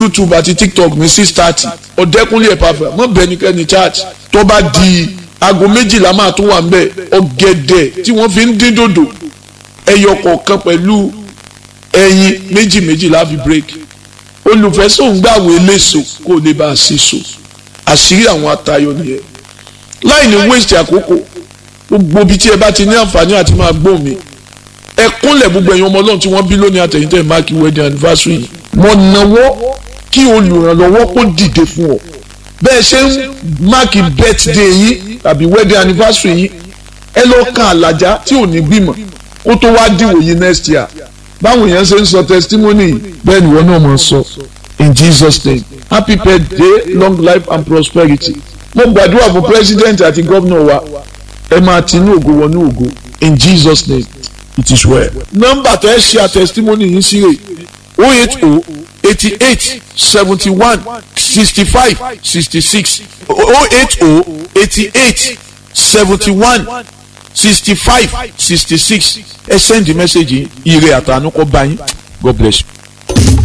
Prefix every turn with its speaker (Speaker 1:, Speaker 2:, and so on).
Speaker 1: youtube àti tiktok ní six thirty ọ̀dẹ́kúnlé ẹ̀pàfẹ́ mọ́ bẹ́ẹ̀ nìkẹ́ni church tó bá di aago méjìlá máa tún wà nbẹ ọ̀gẹ̀dẹ̀ tí wọ́n fi ń dín dòdò ẹyọ kọ̀ọ̀kan pẹ̀lú ẹyin méjì méjì láfi break olùfẹsọ̀ ń gbàwé léṣo kó o lè bá a ṣe so àṣírí àwọn atayọ nìyẹn láì ní waste àkókò gbogbo ibi tí ẹ bá ti ní àǹfààní àti máa gbọ́ mi ẹ kúnlẹ̀ gbogbo ẹ̀yin ọmọ ọlọ́run tí wọ́n bí lónìí àtẹ̀yìntẹ̀ máàkì wedding anniversary yìí mo náwó kí olùrànlọ́wọ́ kó dìde fún ọ bẹ́ẹ̀ ṣe ń máàkì birthday yìí tàbí wedding anniversary yìí ẹ lọ kan àlàjá tí ò ní gbìmọ̀ kó tó wá dìwò yìí next year báwọn èèyàn ṣe ń sọ testimony yìí bẹ́ẹ̀ ni wọ́n náà máa sọ in Jesus name happy birthday long life and prosperity mo gbàdúrà fún president àti gómìnà wa ẹ máa tinú ògo wọnú ògo in Jesus name it is well. nọ́mbà tẹ́ ẹ ṣe àtẹ̀sítímọ́nì yìí sí rè o eight o eighty eight seventy one sixty five sixty six o eight o eighty eight seventy one sixty five sixty six ẹ send the message yìí ire àtànú kọ́ bá yín God bless you.